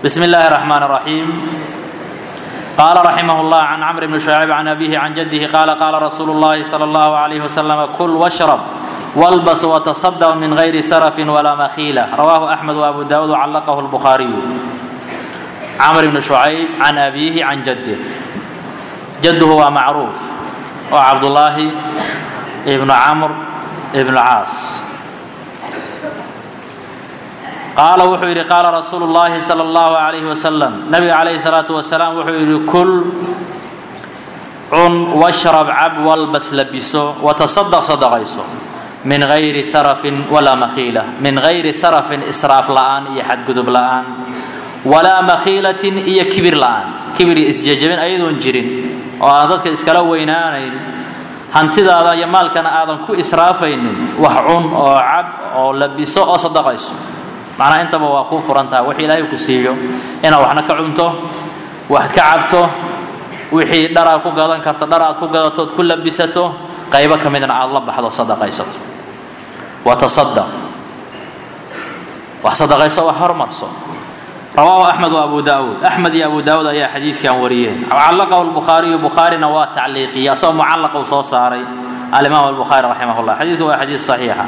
بسم الله الرحمن الرحيم قال رحمه الله عن عمرو بن شعيب عن أبيه عن جده قال قال رسول الله صلى الله عليه وسلم كل واشرب والبس وتصدق من غير سرف ولا مخيلة رواه أحمد وأبو داود وعلقه البخاري عمرو بن شعيب عن أبيه عن جده جده هو معروف وعبد الله ابن عمرو ابن العاص qaala wuxuu yidhi qaala rasuulu llaahi sala allahu calayhi wasalam nabiga calayhi salaatu wasalaam wuxuu yidhi kul cun washrab cab walbas labiso watasadaq sadaqayso min gayri sarafin walaa makhiila min gayri sarafin israaf la'aan iyo xadgudub la'aan walaa makhiilatin iyo kibir la'aan kibir iyo isjejabin ayadoon jirin oo aan dadka iskala weynaanayn hantidaada iyo maalkana aadan ku israafaynin wax cun oo cab oo labiso oo sadaqayso macnaha intaba waa kuu furan tahay wix ilaahay ku siiyo inaad waxna ka cunto waxad ka cabto wixii dhar aad ku gadan karto dhar aad ku gadatood ku labisato qaybo ka midna aad la baxdo sadaqaysato watasadaq wax sadaqayso wax hormarso rawaahu axmed wa abu daawuud axmed iyo abu daawuud ayaa xadiidkan wariyeen callaqahu lbukhaariyu bukhaarina waa tacliiqiyay asagoo mucallaqa uu soo saaray alimaam albukhaari raximah llah xadiidku waa xadiid saxiixa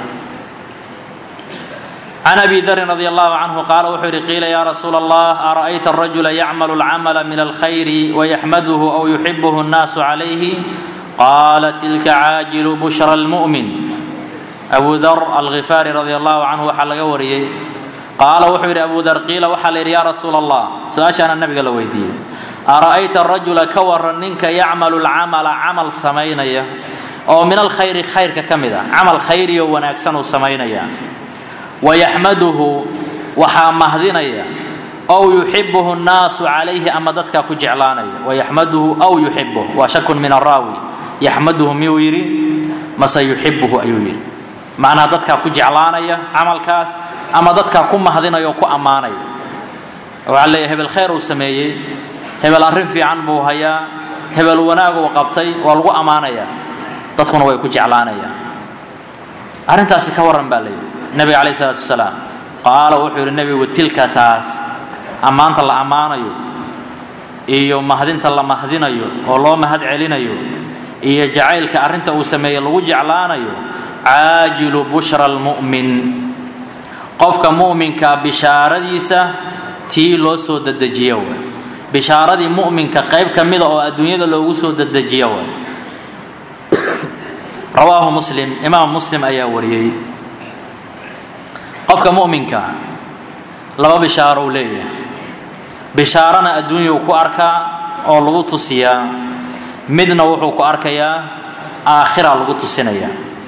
عن أبي ذر رضي الله عنه قال وحر قيل يا رسول الله أرأيت الرجل يعمل العمل من الخير ويحمده أو يحبه الناس عليه قال تلك عاجل بشرى المؤمن أبو ذر الغفاري رضي الله عنه وحل وريه قال وحر أبو ذر قيل وحل يا رسول الله سأشان النبي قال ويدي أرأيت الرجل كور ننك يعمل العمل عمل سمينيا أو من الخير خير ككمدة عمل خيري ونكسن سمينيا wayaxmaduhu waxaa mahdinaya ow yuxibuhu nnaasu calayhi ama dadkaa ku jeclaanaya wayaxmaduhu aw yuxibuh waa shakun min araawi yaxmaduhu miyuu yidhi mase yuxibuhu ayuu yidhi macnaha dadkaa ku jeclaanaya camalkaas ama dadkaa ku mahdinaya oo ku ammaanaya waxaa leeyahy hebel khayr uu sameeyey hebel arrin fiican buu hayaa hebel wanaag uu qabtay waa lagu ammaanayaa dadkuna way ku jeclaanayaan arrintaasi ka warran baa leeyahy nabiga calayh isalaatu wasalaam qaala wuxuu yidhi nebigu tilka taas ammaanta la ammaanayo iyo mahdinta la mahdinayo oo loo mahad celinayo iyo jacaylka arrinta uu sameeyey lagu jeclaanayo caajilu bushra almu'min qofka mu'minka bishaaradiisa tii loo soo dedejiya way bishaaradii mu'minka qayb ka mida oo adduunyada loogu soo dedejiya way rawaahu muslim imaam muslim ayaa wariyey qofka mu'minka laba bishaaro uu leeyahay bishaarana adduunyau ku arkaa oo lagu tusiyaa midna wuxuu ku arkayaa aakhira lagu tusinaya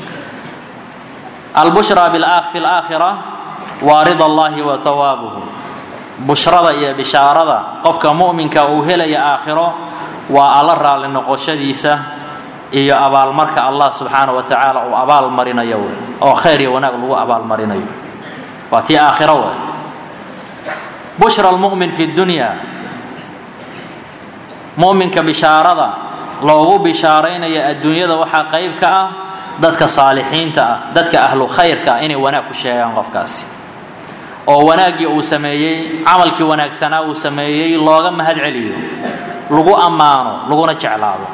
albushra fi laakhira waa rida allahi wa hawaabuhu bushrada iyo bishaarada qofka mu'minka uu helaya aakhiro waa alla raalli noqoshadiisa iyo abaalmarka allah subxaana wa tacaala uu abaal marinayo wey oo khayr iyo wanaag lagu abaalmarinayo waa tii aakhiro waay bushra almu'min fi dunya mu'minka bishaarada loogu bishaaraynaya adduunyada waxaa qayb ka ah dadka saalixiinta ah dadka ahlu khayrka ah inay wanaag ku sheegaan qofkaasi oo wanaaggii uu sameeyey camalkii wanaagsanaa uu sameeyey looga mahad celiyo lagu ammaano laguna jeclaado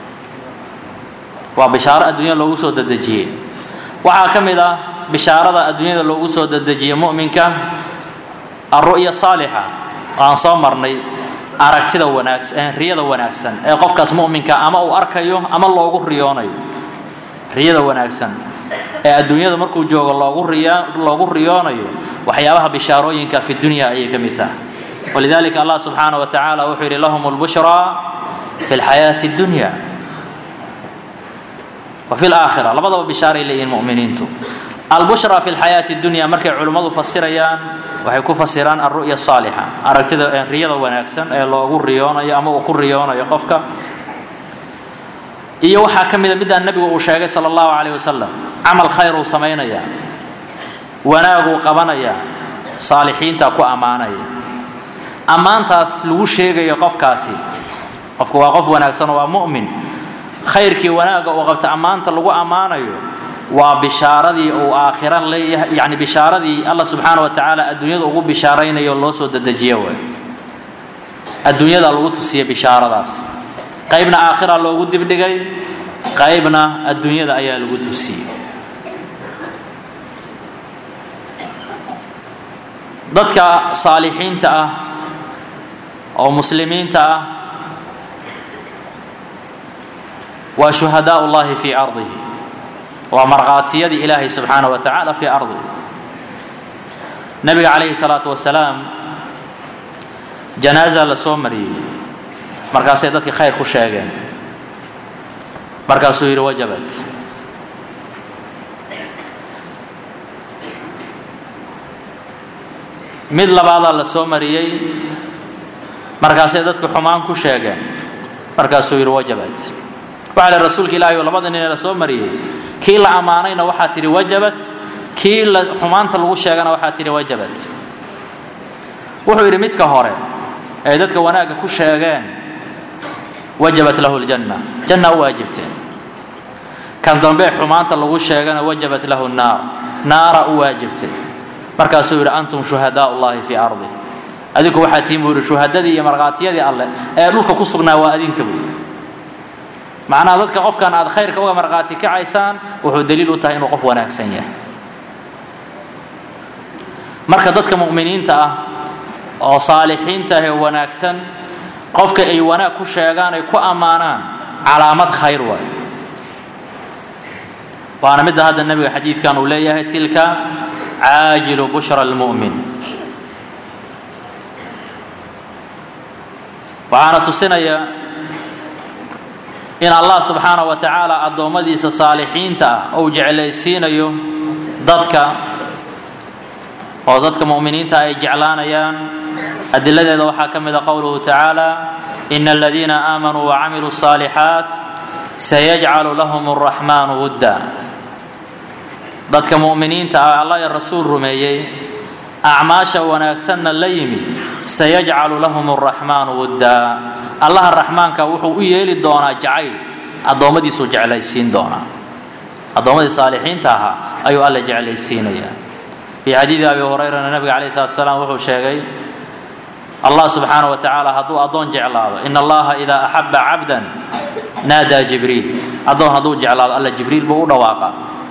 waa bishaaro adduunya loogu soo dedejiyey waxaa ka mid ah bishaarada adduunyada loogu soo dedejiye mu'minka alru'ya saalixa oo aan soo marnay aragtida wanaagsan riyada wanaagsan ee qofkaas mu'minka ama uu arkayo ama loogu riyoonayo riyada wanaagsan ee adduunyada markuu joogo loogu riya loogu riyoonayo waxyaabaha bishaarooyinka fi dunya ayay ka mid tahay walidalika allah subxaana wa tacaala wuxuu yidhi lahum lbushraa fi lxayaati اdunya wa fi laakhira labadaba bishaaray leeyihiin mu'miniintu albushra fi lxayaati dunya markay culimmadu fasirayaan waxay ku fasiraan alru'ya saalixa aragtida riyada wanaagsan ee loogu riyoonayo ama uu ku riyoonayo qofka iyo waxaa ka mida midaan nebigu uu sheegay sala allahu calayh wasalam camal khayr uu samaynayaa wanaaguu qabanayaa saalixiinta ku ammaanaya ammaantaas lagu sheegayo qofkaasi qofku waa qof wanaagsan oo waa mu'min khayrkii wanaagga uu qabta ammaanta lagu ammaanayo waa bishaaradii uu aakhira leeyahay yani bishaaradii alla subxaana wa tacaala adduunyada ugu bishaaraynayo loo soo dedejiyo waay adduunyada lagu tusiyey bishaaradaas qaybna aakhira loogu dibdhigay qaybna adduunyada ayaa lagu tusiyey dadka saalixiinta ah oo muslimiinta ah waa shuhadaa ullahi fii ardihi waa markhaatiyadii ilaahay subxaana wa tacaala fii ardihi nabiga calayhi salaatu wasalaam janaaza la soo mariyey markaasay dadkii khayr ku sheegeen markaasuu yidhi wajabat mid labaadaa la soo mariyey markaasay dadku xumaan ku sheegeen markaasuu yidhi wajabat waxaa lihi rasuulka ilaahay oo labada nin ee la soo mariyey kii la ammaanayna waxaa tidhi wajabat kii la xumaanta lagu sheegana waxaa tidhi wajabat wuxuu yidhi midka hore ay dadka wanaagga ku sheegeen wajabat lahu ljanna janna u waajibteen kan dambe xumaanta lagu sheegana wajabat lahu naar naara u waajibtay markaasuu yidhi antum shuhadaa ullahi fii ardi adinku waxaa tihiin buu yidhi shuhadadii iyo markhaatiyadii alleh ee dhulka ku sugnaa waa adinka buu macnaha dadka qofkan aad khayrka uga markhaati kacaysaan wuxuu daliil u tahay inuu qof wanaagsan yahay marka dadka mu'miniinta ah oo saalixiinta ah ee wanaagsan qofka ay wanaag ku sheegaan ay ku ammaanaan calaamad khayr waay waana midda hadda nebiga xadiidkan uu leeyahay tilka caajilu bushra almu'min waxaana tusinaya in allah subxaana wa tacaala addoommadiisa saalixiinta ah uu jeclaysiinayo dadka oo dadka mu'miniinta ay jeclaanayaan adiladeeda waxaa ka mid a qowluhu tacaala ina aladiina aamanuu wacamiluu الصaalixaat sayajcalu lahum الraxmaanu wudda dadka mu'miniinta ah allah iyo rasuul rumeeyey acmaasha wanaagsanna la yimi sayajcalu lahum الraxmaanu wudda allaha raxmaanka wuxuu u yeeli doonaa jacayl addoommadiisuu jeclaysiin doonaa addoommadii saalixiinta ahaa ayuu alla jeclaysiinayaa fii xadiidi abi hurayrana nabiga calayh salatu salaam wuxuu sheegay allah subxaana wa tacaala hadduu addoon jeclaado in allaha idaa axaba cabdan naadaa jibriil addoon hadduu jeclaado alla jibriil buu u dhawaaqa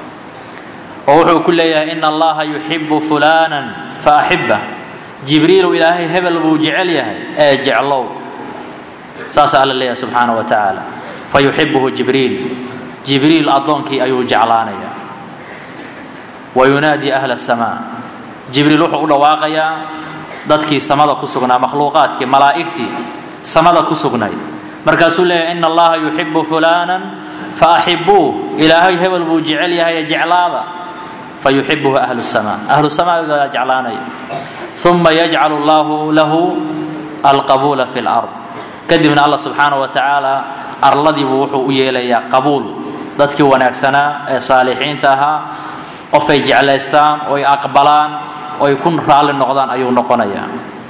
oo wuxuu ku leeyahay ina allaha yuxibu fulaanan fa axibba jibriilu ilaahay hebel buu jecel yahay ee jeclow saasaa alla leeyahay subxaana wa tacaala fa yuxibuhu jibriil jibriil addoonkii ayuu jeclaanayaa wa yunaadii ahla asamaa jibriil wuxuu u dhawaaqayaa dadkii samada ku sugnaa makhluuqaadkii malaa'igtii samada ku sugnayd markaasuu leeyahay ina allaha yuxibu fulaanan fa axibuuh ilaahay hebel buu jecel yahay ee jeclaada fa yuxibuhu ahlu samaa ahlu samaagaa jeclaanaya uma yajcalu allahu lahu alqabuula fi lard kadibna allah subxaana wa tacaala arladiibuu wuxuu u yeelayaa qabuul dadkii wanaagsanaa ee saalixiinta ahaa qofay jeclaystaan oy aqbalaan oy ku raalli noqdaan ayuu noqonayaa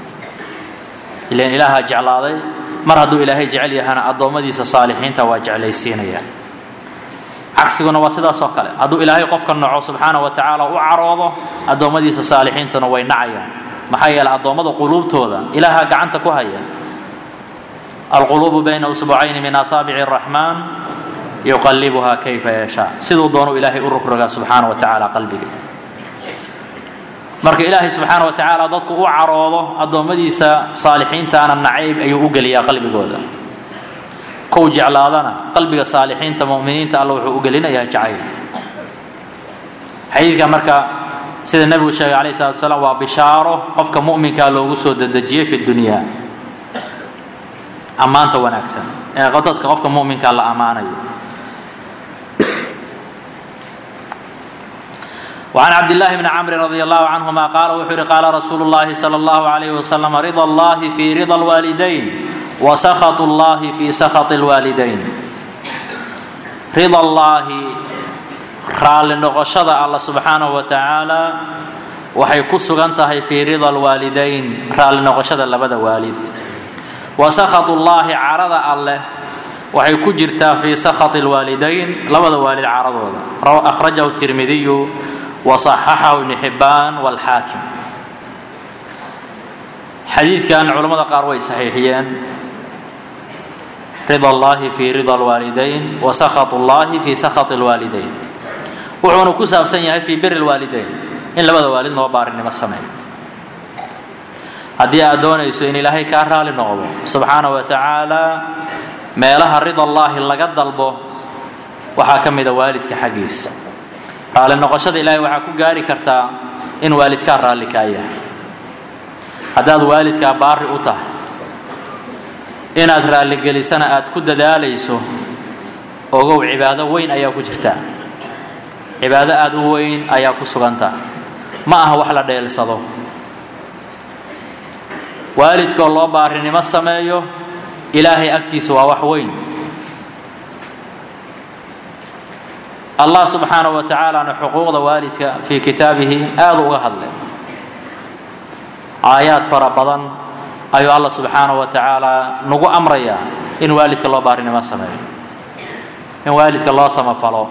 ilan ilaahaa jeclaaday mar hadduu ilaahay jecel yahana addoommadiisa saalixiinta waa jeclaysiinaya cagsiguna waa sidaas oo kale hadduu ilaahay qofka naco subxaana wa tacaala u caroodo addoommadiisa saalixiintuna way nacayaan maxaa yeeley addoommada quluubtooda ilaahaa gacanta ku haya alquluubu bayna usbucayni min asaabici araxmaan yuqallibuhaa kayfa yashaa siduu doonu ilaahay u rogrogaa subxaana wa tacaala qalbiga marka ilaahay subxaana wa tacaala dadku u caroodo addoommadiisa saalixiintaana nacayb ayuu u geliyaa qalbigooda kow jeclaadana qalbiga saalixiinta mu'miniinta alla wuxuu u gelinayaa jacayl xadiidka marka sida nebigu sheegay calayhi salatu wasalaam waa bishaaro qofka mu'minkaa loogu soo dedejiyey fi dunyaa ammaanta wanaagsan ee dadka qofka mu'minkaa la ammaanayo وعن عبد الله بن عمرو رضي الله عنهما قال وحر قال رسول الله صلى الله عليه وسلم رضا الله في رضا الوالدين وسخط الله في سخط الوالدين رضا الله رال نقشد الله سبحانه وتعالى waxay ku sugan tahay fii rida alwaalidayn raalli noqoshada labada waalid wa sakhatu llaahi carada alleh waxay ku jirtaa fii sakhati alwaalidayn labada waalid caradooda akhrajahu tirmidiyu وصححه ابن حبان والحاكم xadiidkan culammada qaar way saxiixiyeen rida allahi fi rida alwaalidayn wa sakhat allahi fi sakhat alwaalidayn wuxuuna ku saabsan yahay fii biri lwaalidayn in labada waalid noo baarinimo sameeyo haddii aad doonayso in ilaahay kaa raali noqdo subxaana wa tacaala meelaha rida allaahi laga dalbo waxaa ka mida waalidka xaggiisa raali noqoshada ilaahay waxaa ku gaari kartaa in waalidkaa raalli kaa yahay haddaad waalidkaa baari u tahay inaad raalligelisana aad ku dadaalayso ogow cibaado weyn ayaa ku jirta cibaado aada u weyn ayaa ku suganta ma aha wax la dheelsado waalidkaoo loo baarinimo sameeyo ilaahay agtiisa waa wax weyn allah subxaanaه wa tacaalana xuquuqda waalidka fii kitaabihi aada uga hadlay aayaad fara badan ayuu allah subxaanaه wa tacaala nagu amrayaa in waalidka loo baarinimo sameeyo in waalidka loo samafalo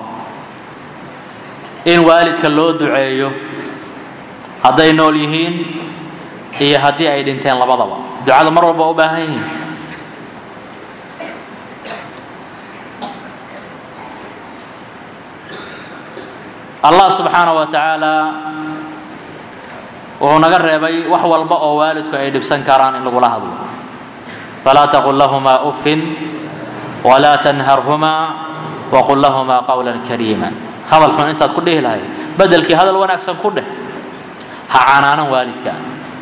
in waalidka loo duceeyo hadday nool yihiin iyo haddii ay dhinteen labadaba ducada mar walba u baahan yihiin allah subxaanaه wa tacaala wuxuu naga reebay wax walba oo waalidku ay dhibsan karaan in lagula hadlo falaa taqul lahumaa uffin walaa tanharhumaa waqul lahumaa qowla kariima hadal xun intaad ku dhihi lahayd bedelkii hadal wanaagsan ku dheh ha canaanan waalidka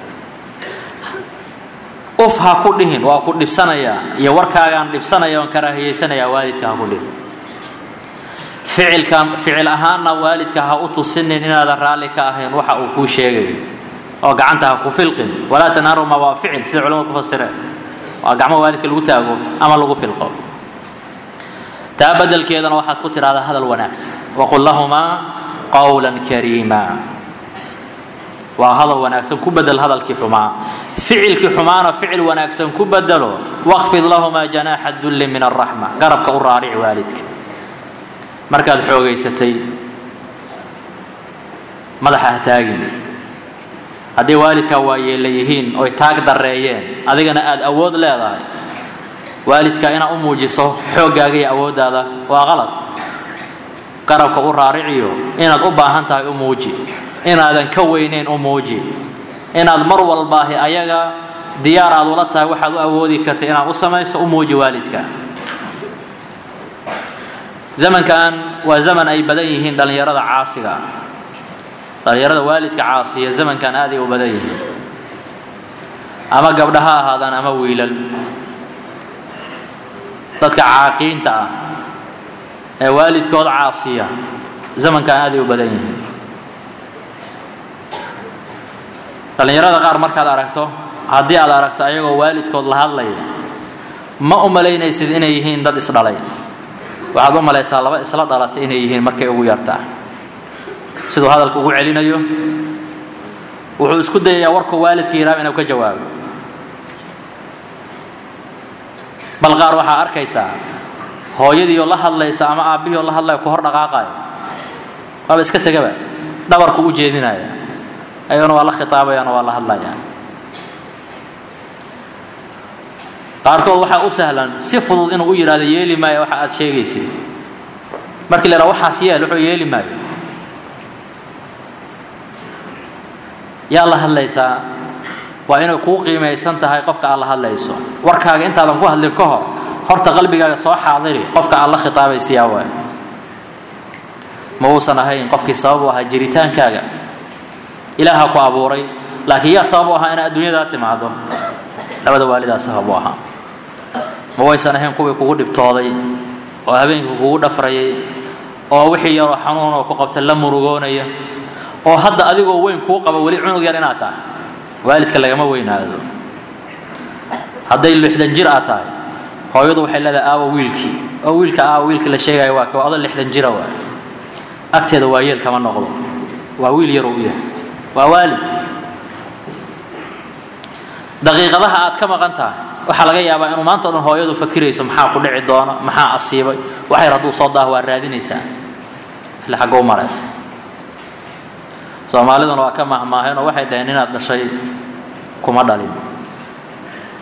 uf ha ku dhihin waa ku dhibsanayaa iyo warkaagaan dhibsanaya oon karaahiyeysanayaa waalidka ha ku dhihin ficilka ficil ahaanna waalidka ha u tusinin inaadan raalli ka ahayn waxa uu kuu sheegayo oo gacanta ha ku filqin walaa tanharuma waa ficil sida culamadu ku fasireen waa gacmo waalidka lagu taago ama lagu filqo taa bedelkeedana waxaad ku tidhahdaa hadal wanaagsan waqul lahumaa qowlan kariima waa hadal wanaagsan ku bedel hadalkii xumaa ficilkii xumaana ficil wanaagsan ku bedelo waqfid lahumaa janaaxa dulli min araxma garabka u raaric waalidka markaad xoogaysatay madaxa ha taagin haddii waalidkaa waayeela yihiin oy taag dareeyeen adigana aada awood leedahay waalidka inaad u muujiso xooggaaga iyo awooddaada waa qalad garabka u raariciyo inaad u baahan tahay u muuji inaadan ka weyneyn u muuji inaad mar walbaahi ayaga diyaar aad ula tahay waxaad u awoodi karta inaad u samayso u muuji waalidka zamankan waa zaman ay badan yihiin dhallinyarada caasiga ah dhallinyarada waalidka caasiya zamankan aaday u badan yihiin ama gabdha ha ahaadaan ama wiilal dadka caaqiinta ah ee waalidkood caasiya zamankan aaday u badan yihiin dhallinyarada qaar markaad aragto haddii aad aragto ayagoo waalidkood la hadlaya ma u malaynaysid inay yihiin dad isdhalay waxaad u malaysaa laba isla dhalatay inay yihiin markay ugu yartaa siduu hadalka ugu celinayo wuxuu isku dayayaa warkuu waalidka yidhaha inuu ka jawaabo bal qaar waxaa arkaysaa hooyadii oo la hadlaysa ama aabbihii oo la hadlaya ku hor dhaqaaqayo waaba iska tegaba dhabarku u jeedinaya ayagana waa la khitaabayaan oo waa la hadlayaan qaarkood waxaa u sahlan si fudud inuu u yidhahdo yeeli maayo waxa aad sheegaysid markii la yidhaha waxaas yeel wuxuu yeeli maayo yaa la hadlaysaa waa inay kuu qiimaysan tahay qofka aad la hadlayso warkaaga intaadan ku hadlin ka hor horta qalbigaaga soo xaadiri qofka aad la khitaabaysiyaa waay ma uusan ahayn qofkii sabab u ahaa jiritaankaaga ilaaha ku abuuray laakiin yaa sabab u ahaa inaad adduunyadaa timaado labada waalidaa sabab u ahaa ma waysan ahayn kuwii kugu dhibtooday oo habeenkii kugu dhafrayay oo wixii yaroo xanuun oo ku qabta la murugoonaya oo hadda adigoo weyn kuu qaba weli cunug yar inaad tahay waalidka lagama weynaado hadday lixdan jir aad tahay hooyadu waxay leedahay aawa wiilkii oo wiilka aawa wiilkii la sheegaya waa ka odo lixdan jira waay agteeda waa yeel kama noqdo waa wiil yaroo u yahay waa waalid daqiiqadaha aad ka maqan tahay waxaa laga yaabaa inuu maanta o dhan hooyadu fakirayso maxaa ku dhici doona maxaa asiibay waxyar hadduu soo daaho waa raadinaysaa xilli xaggou maray soomaaliduna waa ka mahmaaheen oo waxay dhaheen inaad dhashay kuma dhalin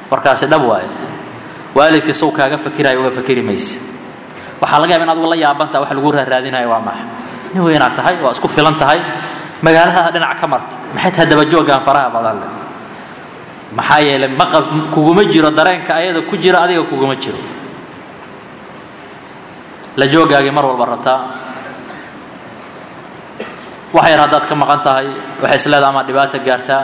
warkaasi dhab waaye waalidka sow kaaga fakiraayo uga fakeri mayse waxaa laga yaba in adigu la yaabantaa wax lagu raaraadinayo waa maxa nin weynaad tahay waa isku filan tahay magaaladaada dhinac ka marta maxay tahay dabajoogaan faraha badan leh maxaa yeelay maqab kuguma jiro dareenka ayada ku jira adiga kuguma jiro la joogaagii mar walba rabtaa wax yar haddaad ka maqan tahay waxay isleedaha ama dhibaato gaartaa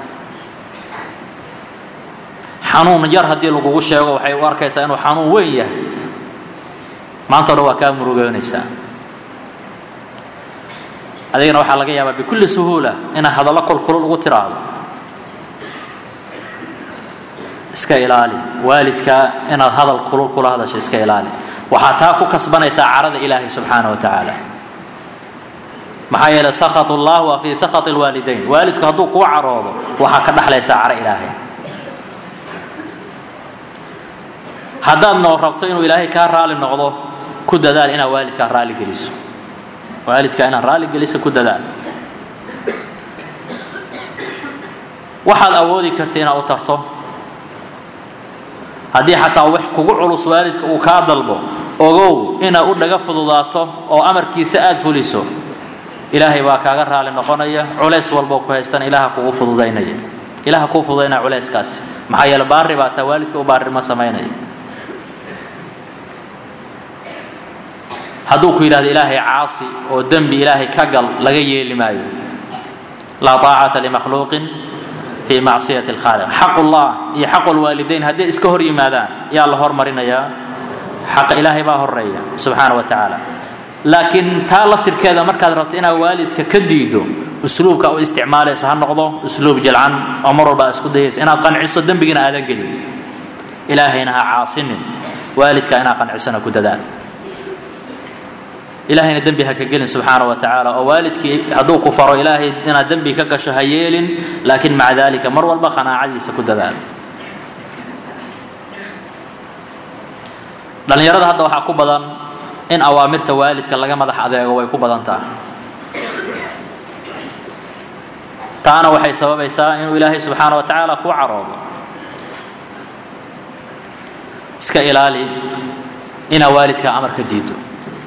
xanuun yar haddii lagugu sheego waxay u arkaysaa inuu xanuun weyn yahay maanta o dhan waa kaa murugoonaysaa adigana waxaa laga yaabaa bikulli suhuula inaad hadallo kolkulul ugu tiraahdo iska ilaali waalidka inaad hadal kulul kula hadasho iska ilaali waxaa taa ku kasbanaysaa carada ilaahay subxaana wa tacaala maxaa yeelay sakhat ullah waa fii sakhat lwaalidayn waalidku hadduu kuu caroodo waxaa ka dhexlaysaa caro ilaahay haddaad noo rabto inuu ilaahay kaa raali noqdo ku dadaal inaad waalidkaa raali geliso waalidka inaad raali geliso ku dadaal waxaad awoodi karta inaad u tarto haddii xataa wax kugu culus waalidka uu kaa dalbo ogow inaad u dhaga fududaato oo amarkiisa aada fuliso ilaahay baa kaaga raali noqonaya culays walboo ku haystana ilaaha kugu fududaynaya ilaaha kuu fududaynaya culayskaasi maxaa yeele baari baa taa waalidka u baarima samaynaya hadduu ku yidhahdo ilaahay caasi oo dembi ilaahay ka gal laga yeeli maayo laa taacata limakhluuqin fii macsiyati alkhaaliq xaqullah iyo xaqu lwaalidayn hadday iska hor yimaadaan yaa la hormarinayaa xaqa ilaahay baa horeeya subxaana wa tacaala laakiin taa laftirkeeda markaad rabto inaad waalidka ka diido usluubka u isticmaalaysa ha noqdo usluub jalcan oo mar walba isku dayaysa inaad qanciso dembigina aadan gelin ilaahayna ha caasinin waalidka inaad qancisana ku dadaal ilaahayna dembi ha ka gelin subxaana wa tacaala oo waalidkii hadduu ku faro ilaahay inaad dembi ka gasho ha yeelin laakiin maca dalika mar walba qanaacadiisa ku dadaal dhallinyarada hadda waxaa ku badan in awaamirta waalidka laga madax adeego way ku badan tahay taana waxay sababaysaa inuu ilaahay subxaana wa tacaala kuu caroodo iska ilaali inaad waalidka amar ka diido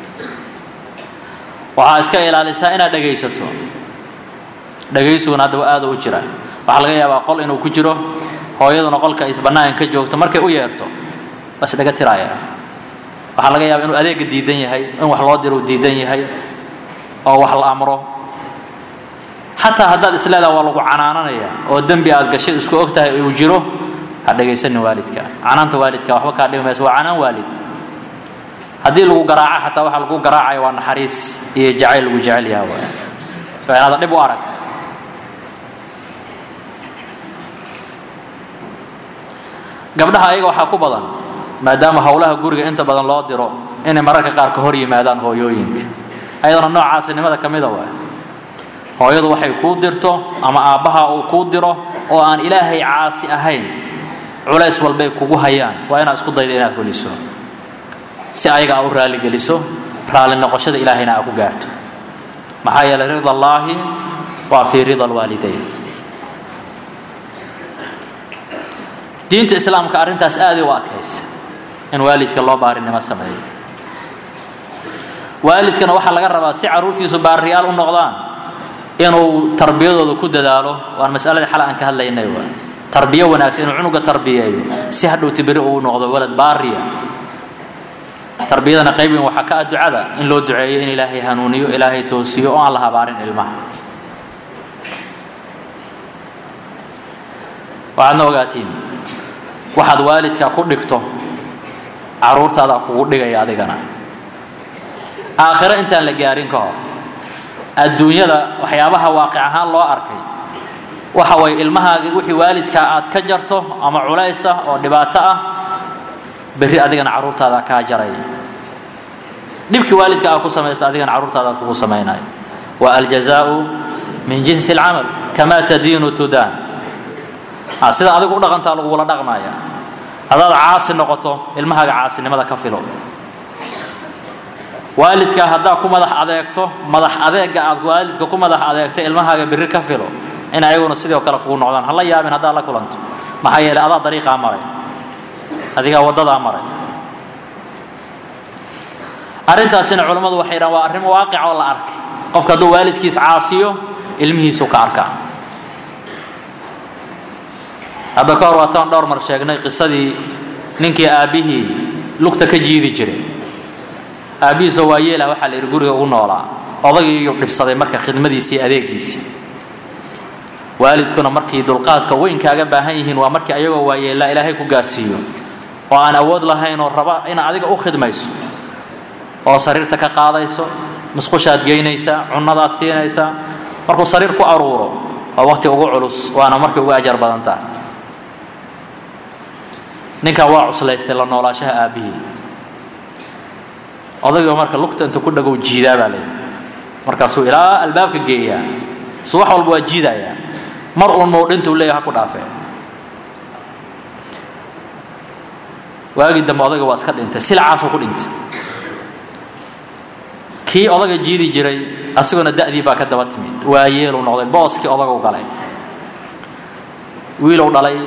waxaa iska ilaalisaa inaad dhegaysato dhagaysuguna haddaba aada u jira waxaa laga yaabaa qol inuu ku jiro hooyaduna qolka is bannaanka ka joogto markay u yeerto bas dhaga tiraaya waxaa laga yaabaa inuu adeega diidan yahay in wax loo diro uu diidan yahay oo wax la amro xataa haddaad isleedaha waa lagu canaananaya oo dembi aad gashay isku og tahay uu jiro ha dhegaysanin waalidka canaanta waalidka waxba kaa dhimi mayso waa canaan waalid haddii lagu garaaco xataa waxa lagu garaacaya waa naxariis iyo jacayl lagu jecel yaha waay waa inaada dhib u arag gabdhaha ayaga waxaa ku badan maadaama howlaha guriga inta badan loo diro inay mararka qaar ka hor yimaadaan hooyooyinka ayadana noocaasinimada ka mida waay hooyadu waxay kuu dirto ama aabbaha uu kuu diro oo aan ilaahay caasi ahayn culays walbay kugu hayaan waa inaad isku dayda inaad fuliso si ayaga aa u raaligeliso raali noqoshada ilaahayna aa ku gaarto maxaa yeelay rida allaahi waa fii rida alwaalidayn diinta islaamka arrintaas aaday u adkaysa in waalidka loo baarinimo sameeyo waalidkana waxaa laga rabaa si carruurtiisu baariyaal u noqdaan inuu tarbiyadooda ku dadaalo waan masaladii xal aan ka hadlaynay waa tarbiyo wanaagsan inuu cunuga tarbiyeeyo si hadhowti beri uu noqdo walad baariya tarbiyadana qaybin waxaa ka ah ducada in loo duceeyo in ilaahay hanuuniyo ilaahay toosiyo oo aan la habaarin ilmaha waxaadna ogaatiin waxaad waalidka ku dhigto caruurtaada kugu dhigaya adigana aakhiro intaan la gaarin ka hor adduunyada waxyaabaha waaqic ahaan loo arkay waxa way ilmahaaga wixii waalidkaa aad ka jarto ama culays ah oo dhibaato ah berri adigana carruurtaada kaa jaraya dhibkii waalidka aad ku samaysa adigana carruurtaada kugu samaynayo wa aljazaau min jinsi alcamal kamaa tadiinu tudaan sida adigu u dhaqantaa lagugula dhaqmaya haddaad caasi noqoto ilmahaaga caasinimada ka filo waalidka haddaad ku madax adeegto madax adeega aad waalidka ku madax adeegto ilmahaaga berri ka filo in ayaguna sidoo kale kugu noqdaan hala yaabin haddaad la kulanto maxaa yeelay adaa dariiqaa maray adigaa waddadaa maray arrintaasina culammadu waxay dhahan waa arrin waaqic oo la arkay qofka hadduu waalidkiis caasiyo ilmihiisuu ka arkaa hadda ka hor waataan dhowr mar sheegnay qisadii ninkii aabbihii lugta ka jiidi jiray aabbihiisoo waa yeelah waxaa la yidhi guriga ugu noolaa odagiiyuu dhibsaday marka khidmadiisii adeegiisii waalidkuna markii dulqaadka weyn kaaga baahan yihiin waa markii ayagoo waayeellaa ilaahay ku gaarsiiyo oo aan awood lahayn oo raba ina adiga u khidmayso oo sariirta ka qaadayso musqushaad geynaysaa cunnadaad siinaysaa markuu sariir ku aruuro waa waqti ugu culus waana markii ugu ajar badan tahay ninkaa waa cuslaystay la noolaashaha aabbihii odaygo marka lugta inta ku dhagow jiidaa baa leeyahy markaasuu ilaa albaabka geeyaa su wax walba waa jiidayaa mar uun mowdhintuu leeyahy ha ku dhaafee waagii dambe odayga waa iska dhintay silcaasuu ku dhintay kii odaga jiidi jiray asiguna da'dii baa ka daba timid waa yeeluu noqday booskii odagu galay wiilow dhalay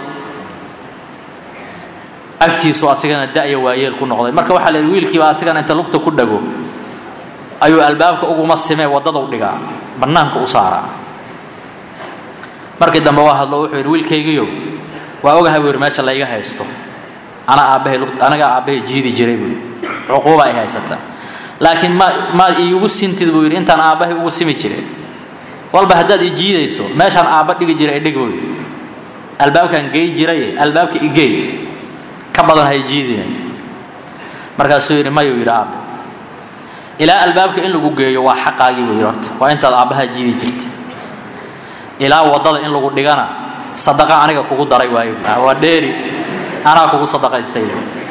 agtiisu asigana da'ya waayeel ku noqday marka waxaa la yidhi wiilkiiba asigana inta lugta ku dhago ayuu albaabka uguma simee waddadau dhigaa bannaanka u saaraa markii dambe waa hadlo wuxuu yidhi wiilkaygiyow waa ogahay buu yidhi meesha layga haysto anaa aabbahay lugt anagaa aabbahay jiidi jiray buu yidhi cuquuba ay haysata laakiin ma maad iigu sintid buu yidhi intaan aabbahay ugu simi jiray walba haddaad i jiidayso meeshaan aabba dhigi jiray idhig buu yidhi albaabkaan gey jiraye albaabka igey ka badan hay jiidina markaasuu yidhi mayuu yidhi aabbe ilaa albaabka in lagu geeyo waa xaqaagii buu yidhi horta waa intaad aabbaha jiidi jirta ilaa waddada in lagu dhigana sadaqa aniga kugu daray waayo waa dheeri anaa kugu sadaqaystay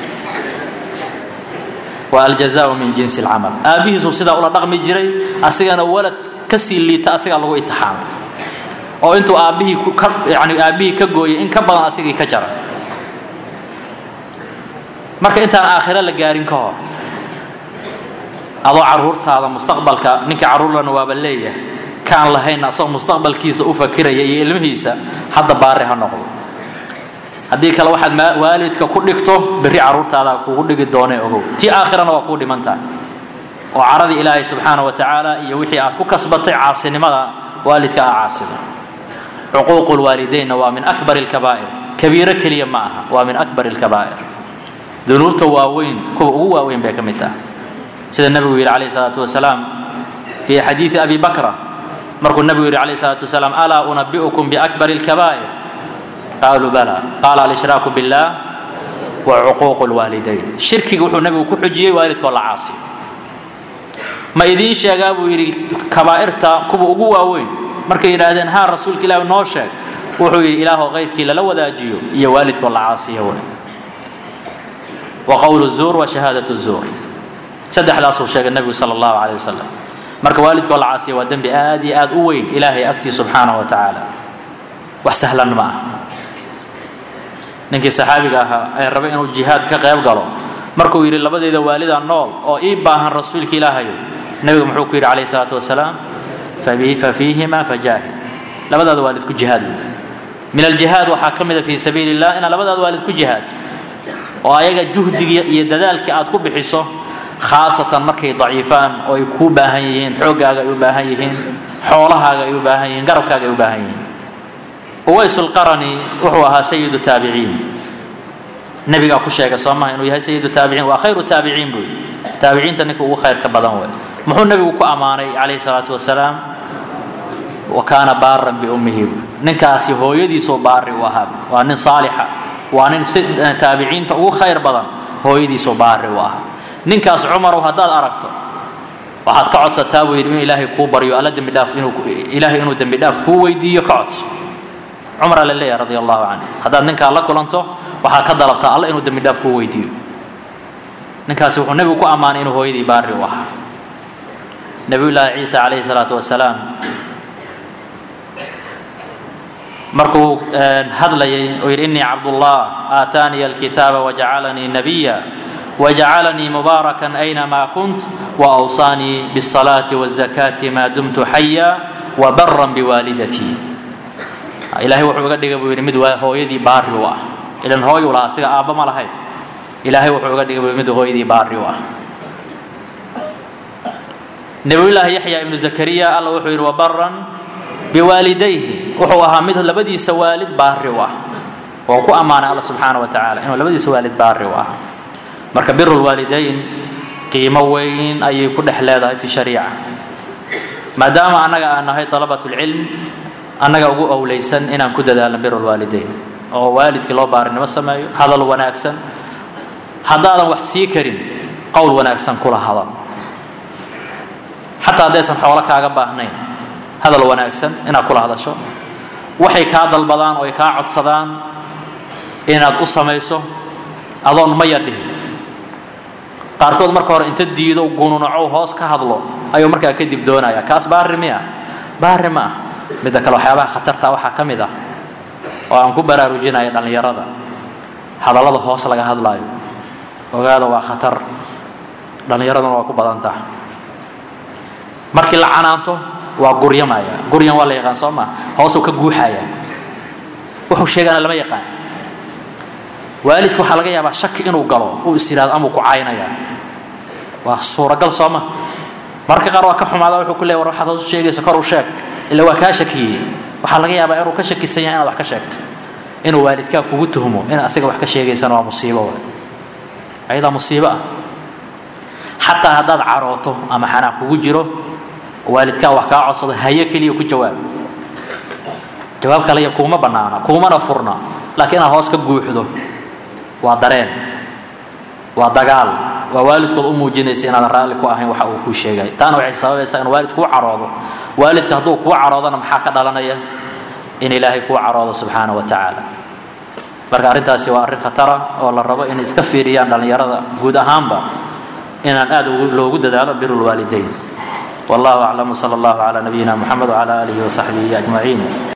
waa aljazaau min jinsi alcamal aabbihiisuu sidaa ula dhaqmi jiray asigana walad ka sii liita asigaa lagu itixaamay oo intuu aabbihii ka yani aabbihii ka gooyay in ka badan asigii ka jara marka intaan aakhiro la gaarin ka hor adoo carruurtaada mustaqbalka ninka carruurlana waaba leeyahay kaan lahayn asagoo mustaqbalkiisa u fakiraya iyo ilmihiisa hadda baari ha noqdo haddii kale waxaad waalidka ku dhigto berri carruurtaada kugu dhigi doonee ogow tii aakhirana waa kuu dhiman tahay oo caradii ilaahay subxaana wa tacaala iyo wixii aad ku kasbatay caasinimada waalidka aa caasida cuquuqu lwaalidaynna waa min akbar alkabaa'ir kabiiro keliya ma aha waa min akbar alkabaa'ir dunuubta waaweyn kuwa ugu waaweyn bay ka mid tahay sida nebigu yidhi calayhi salaatu wasalaam fii xadiidi abi bakra markuu nebigu yidhi calayhi salaatu wasalaam alaa unabi'ukum biakbari alkabaa'ir qaaluu bala qaala alshraaku biاllah wa cuquuqu lwaalidayn shirkiga wuxuu nebigu ku xujiyey waalidkoo la caasiyo ma idiin sheegaa buu yidhi kabaa'irta kuwa ugu waaweyn markay yidhaahdeen haa rasuulka ilaahi noo sheeg wuxuu yidhi ilaahoo kayrkii lala wadaajiyo iyo waalidkoo la caasiyo wey wa qowlu zuur wa shahaadatu zuur saddexdaasuu sheegay nebigu sala allahu caleyh wasalam marka waalidkoo la caasiya waa dembi aad iyo aad u weyn ilaahay agtii subxaanahu wa tacaala wax sahlan ma ah ninkii saxaabiga ahaa ee rabay inuu jihaad ka qayb galo markuu yidhi labadeeda waalida nool oo ii baahan rasuulka ilaahayo nebigu muxuu ku yidhi calayhi salaatu wasalaam fa fiihima fajaahid labadaada waalid ku jihaad min aljihaad waxaa ka mida fii sabiili illah inaad labadaada waalid ku jihaad oo ayaga juhdiga iyo dadaalkii aad ku bixiso khaasatan markay daciifaan oo ay kuu baahan yihiin xooggaaga ay u baahan yihiin xoolahaaga ay u baahan yihiin garabkaaga ay u baahan yihiin uways lqarani wuxuu ahaa sayidu taabiciin nebigaa ku sheegay soo maha inuu yahay sayidu taabiciin waa khayru taabiciin buu taabiciinta ninka ugu khayrka badan wey muxuu nebigu ku ammaanay calayhi salaatu wasalaam wa kaana baaran biummihi ninkaasi hooyadiisoo baari u ahaa waa nin saalixa waa nin si taabiciinta ugu khayr badan hooyadiisoo baari u ahaa ninkaas cumarow haddaad aragto waxaad ka codsataa buu yidhi in ilaahay kuu baryo alla dembi dhaaf inuu ilaahay inuu dembi dhaaf kuu weydiiyo ka codso cumraa la leeyahay radia allahu canhu haddaad ninkaa la kulanto waxaa ka dalabtaa alla inuu dembi dhaaf kuu weydiiyo ninkaasi wuxuu nebigu ku ammaanay inuu hooyadii baari u ahaa nabiyullaahi ciisa calayhi salaatu wasalaam markuu hadlayay oo yidhi innii cabdullah aataaniya alkitaaba wajacalanii nabiya wajacalanii mubaarakan aynamaa kunt waawsaanii biالsalaati wالzakaati maa dumtu xaya wabaran biwaalidatii ilaahay wuxuu uga dhigay buu yidhi mid waa hooyadii baari u ah ilan hooy u lahaa asiga aabba ma lahayn ilaahay wuxuu uga dhigay buu mid hooyadii baari u ah nabiyullaahi yaxya ibnu zakariya alla wuxuu yidhi wabaran biwaalidayhi wuxuu ahaa mid labadiisa waalid baari u ah oo ku ammaanay alla subxaana wa tacaala inuu labadiisa waalid baari u ah marka biru lwaalidayn qiimo weyn ayay ku dhex leedahay fi shariica maadaama annaga aan nahay talabat lcilm annaga ugu owleysan inaan ku dadaalno biru lwaalidayn oo waalidkii loo baarinimo sameeyo hadal wanaagsan haddaadan wax sii karin qowl wanaagsan kula hadal xataa haddaysan xoolo kaaga baahnayn hadal wanaagsan inaad kula hadasho waxay kaa dalbadaan oo ay kaa codsadaan inaad u samayso adoon maya dhihin qaarkood marka hore inta diido gununaco hoos ka hadlo ayuu markaa kadib doonaya kaas baari miya baari ma ah midda kale waxyaabaha khatarta waxaa ka mid ah oo aan ku baraarujinaya dhallinyarada hadallada hoos laga hadlaayo ogaada waa khatar dhallinyaraduna waa ku badan taha markii la canaanto waa guryamaya guryan waa la yaqaan soo maa hoosuu ka guuxaya wuxuu sheegana lama yaqaan waalidka waxaa laga yaabaa shaki inuu galo uu is yidhahdo amuu ku caynaya waa suuragal soo ma mararka qaar waa ka xumaada wuxuu ku leey war waxaad hoos u sheegaysa kor u sheeg ila waa kaa shakiyey waxaa laga yaabaa inuu ka shakisan yahay inaad wax ka sheegto inuu waalidkaa kugu tuhmo in asiga wax ka sheegaysana waa musiibo ayadaa musiibo ah xataa haddaad carooto ama xanaaq kugu jiro waalidkaa wax kaa codsado haye keliya ku jawaab jawaab kale kuuma bannaana kuumana furna laakiin inaad hoos ka guuxdo waa dareen waa dagaal waa waalidkood u muujinaysa inaadan raalli ku ahayn waxa uu kuu sheegay taana waxay sababaysaa in waalid kuu caroodo waalidka hadduu kuu caroodana maxaa ka dhalanaya in ilaahay kuu caroodo subxaana wa tacaala marka arrintaasi waa arrin khatara oo la rabo inay iska fiiriyaan dhallinyarada guud ahaanba inaan aad loogu dadaalo biru lwaalidayn wallahu aclam wsala allahu calaa nabiyina muxamed wcala aalihi wasaxbihi ajmaciin